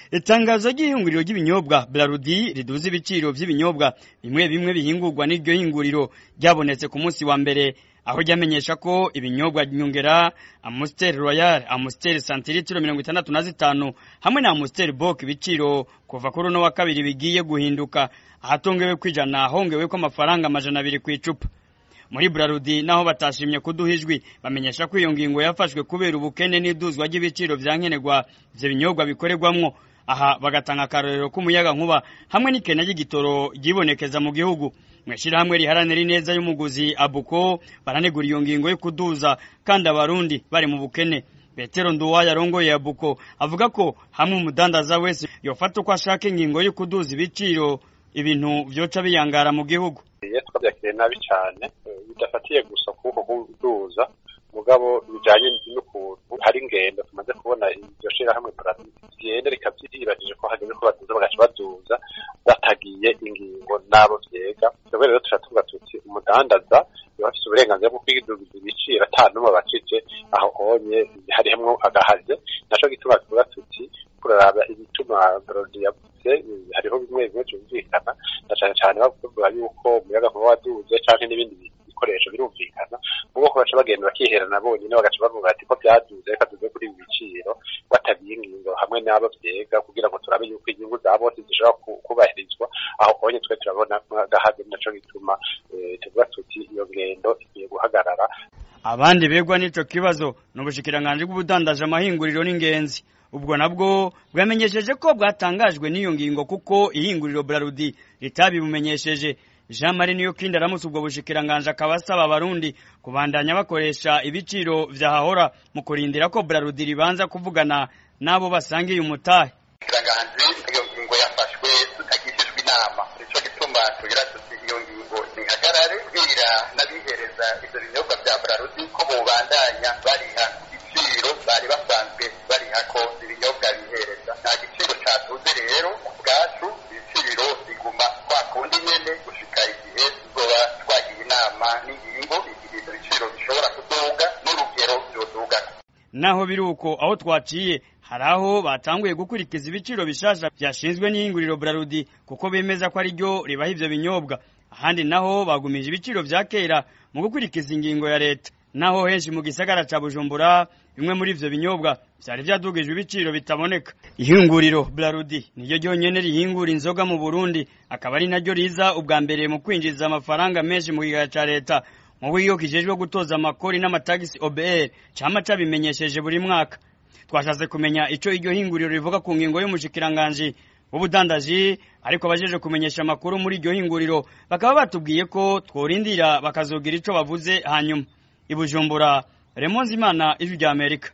itangazo ry'ihinguriro ry'ibinyobwa Brarudi riduza ibiciro vy'ibinyobwa bimwe bimwe bihingurwa n'iryo hinguriro ryabonetse ku munsi wa mbere aho ryamenyesha ko ibinyobwa nyongera Amstel Royal, Amstel santilitiro mirongo itandatu na zitanu hamwe na Amstel Bock ibiciro kuva kuri uno wa kabiri bigiye guhinduka ahatongewe kwijana hongewe ko amafaranga amajana abiri ku icupa muri Brarudi naho batashimye kuduha ijwi bamenyesha ko iyo ngingo yafashwe kubera ubukene n'iduzwa ry'ibiciro vyankenerwa ivyo binyobwa bikorerwamwo aha bagatanga akarorero k'umuyaga nkuba hamwe n'ikena ry'igitoro ryibonekeza mu gihugu mwishirahamwe riharanira ineza y'umuguzi abuko baranegura iyo ngingo yo kuduza kandi abarundi bari mu bukene Petero Nduwaya arongoye abuko avuga ko hamwe umudandaza wese yofata uko ashaka ingingo yo kuduza ibiciro ibintu vyoca biyangara mu gihugu iyo twabyakiriye nabi cyane bidafatiye gusa kuko kuduza mugabo bijanye n'ukuntu hari ingendo tumaze kubona iryo shirahamwe ryenda rikavyiribajije ko hageze ko baduza bagaca baduza batagiye ingingo n'abo vyega twebwe rero turatuvuga tuti umudandaza yoba afise uburenganzira bwo kwidugiza ibiciro ata n'umwe bacije aho honye harihemwo agahaze naco gituma tuvuga tuti kuraraba ibituma Brodi yavuze hariho bimwe bimwe vyumvikana na cane cane bavuga yuko umuyaga nkuba waduze canke n'ibindi bikoresho birumvikana ubwo ko baca bagenda bakiherana bonyine bagaca bavuga ati ko vyaduze reka tuve kuri ibi biciro batabiye ingingo hamwe n'abo vyega kugira ngo turabe yuko inyungu za bose zishobora kubahirizwa aho honye twe turabona agahaze naco gituma tuvuga tuti iyo ngendo igiye guhagarara abandi begwa n'ico kibazo n'ubushikiranganji bw'ubudandaje amahinguriro n'ingenzi ubwo nabwo bwamenyesheje ko bwatangajwe n'iyo ngingo kuko ihinguriro Brarudi ritabibumenyesheje Jean Marie niyo kindi aramutse ubwo bushikiranganje akaba asaba abarundi kubandanya bakoresha ibiciro vyahahora mu kurindira ko Brarudi ribanza kuvugana nabo basangiye umutahe kiranganje iyo ngingo yafashwe tutagishijwe inama nico gituma tugira tuti iyo ngingo nihagarare bwira n'abihereza ivyo binyobwa vya Brarudi ko bobandanya bariha igiciro bari basanzwe bariha ko ibinyobwa bihereza nta giciro caduze rero ubwacu ibiciro biguma kwa kundi nyene gushika igihe tuzoba twagiye inama n'ingingo igihe ivyo biciro bishobora kuduga n'urugero vyoduga naho biri uko aho twaciye hari aho batanguye gukurikiza ibiciro bishasha vyashinzwe n'ihinguriro Brarudi kuko bemeza ko ari ryo ribaha ivyo binyobwa ahandi naho bagumije ibiciro vya kera mu gukurikiza ingingo ya leta naho henshi mu gisagara ca Bujumbura bimwe muri ivyo binyobwa vyari vyadugijwe ibiciro bitaboneka ihinguriro Brarudi niryo ryonyene rihingura inzoga mu Burundi akaba ari naryo riza ubwa mbere mu kwinjiza amafaranga menshi mu kigega ca leta mu buryo kijejwe gutoza amakori n'amatagisi OBR cama cabimenyesheje buri mwaka twashatse kumenya ico iryo hinguriro rivuga ku ngingo y'umushikiranganji w'ubudandaji ariko abajeje kumenyesha amakuru muri iryo hinguriro bakaba batubwiye ko tworindira bakazogira ico bavuze hanyuma ibujumbura Remonzi Imana ijwi rya Amerika